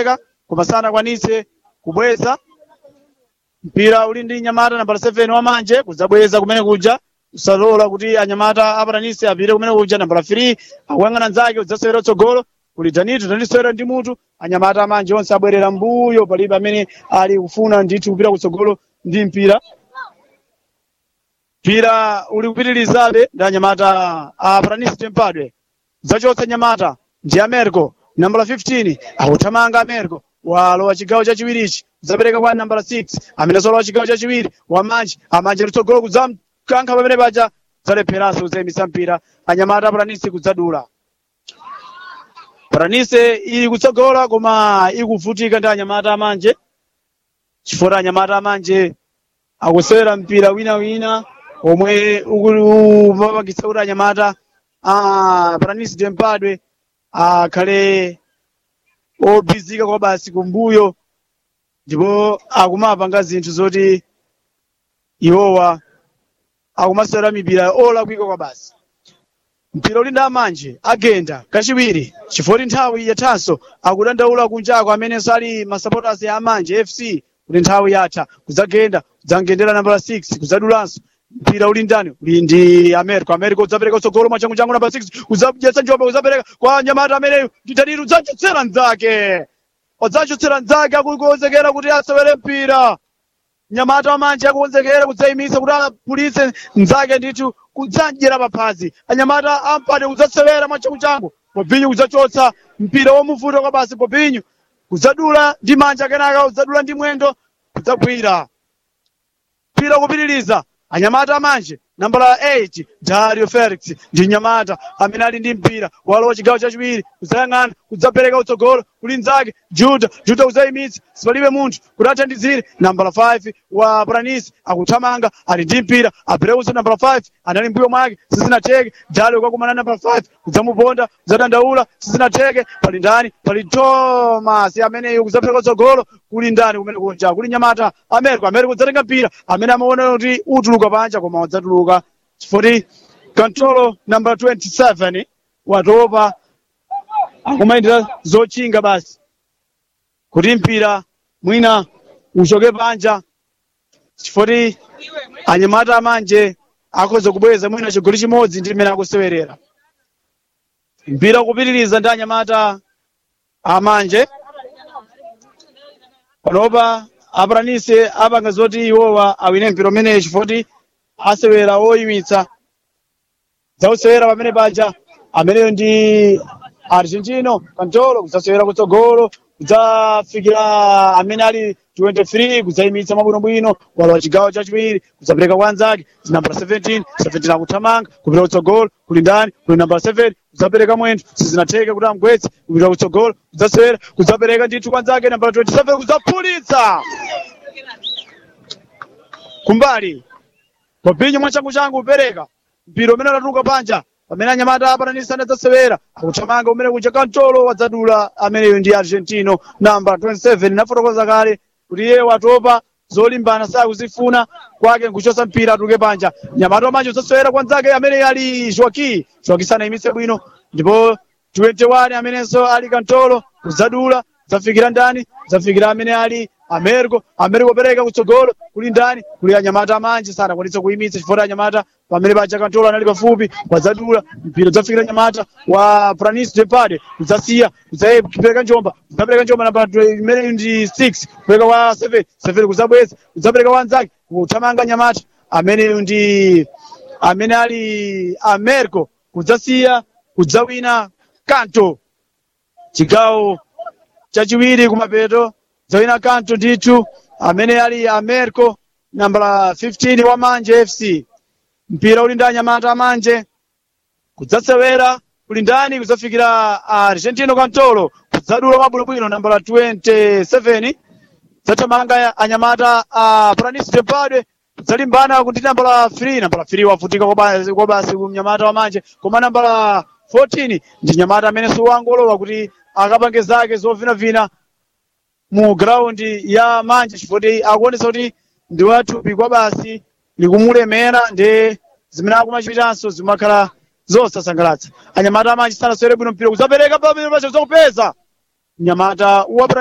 kudzapereka koma sanakwanitse kubweza mpira uli ndi nyamata nambala 7 wamanje kudzabweza kumene kuja usalola kuti anyamata apatanise apite kumene kuja nambala 3 akuyang'ana nzake udzasewera tsogolo kuli danito danisewera ndi mutu anyamata amanje onse abwerera mbuyo palibe amene ali kufuna ndithu kupita kutsogolo ndi mpira mpira uli kupitirizabe ndi anyamata a patanise tempadwe zachotsa nyamata ndi americo nambala 15 akuthamanga americo walowa chigawo chachiwirichi kudzapereka kwa nambala 6 amene solowa chigawo chachiwiri wamanje amanje litsogolo kudzamkankha pamene paja kudzalepheraso kudzayimisa mpira anyamata patanise kudzadula patanise ili kutsogola koma ikuvutika ndi anyamata amanje chifukwa anyamata amanje akusewera mpira winawina omwe ukupangitsa kuti anyamata a patanise tempadwe akhale obizika kwa basi kumbuyo ndipo akumapanga zinthu zoti iwowa akumasewera mipira olakwika kwa basi mpira uli ndi amanje agenda kachiwiri chifukwa nthawi yathanso akudandaula kunjako amenenso ali masupporters ya amanje fc kuti nthawi yatha kudzagenda kudzangendera nambala 6 kudzadulanso mpira uli ndani uli ndi america america udzapereka utsogolo mwachangu changu namba 6 udzadyetsa njombe udzapereka kwa nyamata ameneyo nditaniru udzachotsera mnzake udzachotsera mnzake akukonzekera kuti asewere mpira nyamata amanje akukonzekera kudzayimisa kuti apulitse mnzake ndithu kudzanjera paphazi anyamata ampade kudzasewera mwachangu changu bobinyu kudzachotsa mpira womuvuta kwa basi bobinyu kudzadula ndi manja kenaka kudzadula ndi mwendo kudzagwira mpira kupitiriza anyamata amanje nambala 8 dario felix ndi nyamata amene ali ndi mpira walowa chigawo chachiwiri kudzayang'ana kudzapereka utsogolo kuli mnzake juda juda kudzayimitsa sipalibe munthu kuti athandizire nambala 5 wa pranis akuthamanga ali ndi mpira apereuso nambala 5 anali mbuyo mwake sizinatheke dario kwakumana nambala 5 kudzamuponda kudzadandaula sizinatheke pali ndani pali thomas ameneyo kudzapereka utsogolo kuli ndani kumene kunja kuli nyamata america america kudzatenga mpira amene amaona kuti utuluka panja koma wadzatuluka chifoti kantolo namba 27 watopa akumayendera zochinga basi kuti mpira mwina uchoke panja chifoti anyamata amanje akhoza kubweza mwina chigoli chimodzi ndi mmene akusewerera mpira kupitiriza ndi anyamata amanje panopa apatanise apanga zoti iwowa awine mpira umeneyo chifoti asewera oyimitsa zausewera pamene paja ameneyo ndi argentino kantolo kudzasewera kutsogolo kudzafikira amene ali 23 kudzayimitsa mwabwinobwino walowa chigawo chachiwiri kudzapereka kwa anzake nambala 17 17 akuthamanga kupita kutsogolo kuli ndani kuli nambala 7 kudzapereka mwendo sizinatheke kuti amgwetse kupita kutsogolo kudzasewera kudzapereka ndithu kwa anzake nambala 27 kudzaphulitsa kumbali Bobinho mwachangu changu upereka mpira umene unatuluka panja pamene anyamata apatanisa adzasewera akuthamanga umene kuja kantolo wadzadula ameneyo ndi argentino namba 27 nafotokoza kale kuti iye watopa zolimbana sakuzifuna kwake nkuchosa mpira atuluke panja nyamata wamanje udzasewera kwa nzake amene ali joaki joaki sanayimitse bwino ndipo 21 amenenso ali kantolo kudzadula zafikira ndani zafikira amene ali americo americo opereka kutsogolo kuli ndani kuli anyamata amanje sanakwanitse kuyimitsa chifukwa anyamata pamene paja kantolo anali pafupi wadzadula mpira udzafikira anyamata wa pranis depade udzasiya udzapereka njomba udzapereka njomba namba imene ndi 6 kupereka kwa 7 7 kudzabweza udzapereka kwa anzake kuthamanga nyamata amene ndi amene ali americo kudzasiya kudzawina kanto chigawo chachiwiri kumapeto zawina kanto ndithu amene ali americo nambala 15 wa manje fc mpira uli ndi anyamata amanje kudzasewera kuli ndani kudzafikira argentino kantolo kudzadula mwabwinobwino nambala 27 zathamanga anyamata a pranis tempadwe kudzalimbana kuti nambala 3 nambala 3 wavutika kwa basi mnyamata wamanje koma nambala 14 ndi nyamata amene siwangolowa kuti akapange zake zovinavina mu graundi ya manje chifukwa akuonesa kuti ndi wathupi kwa basi likumulemera ndi zimene akumachitanso zimakhala zosasangalatsa anyamata amanje sanasewere bwino mpira kudzapereka pamene pacho zakupeza mnyamata wa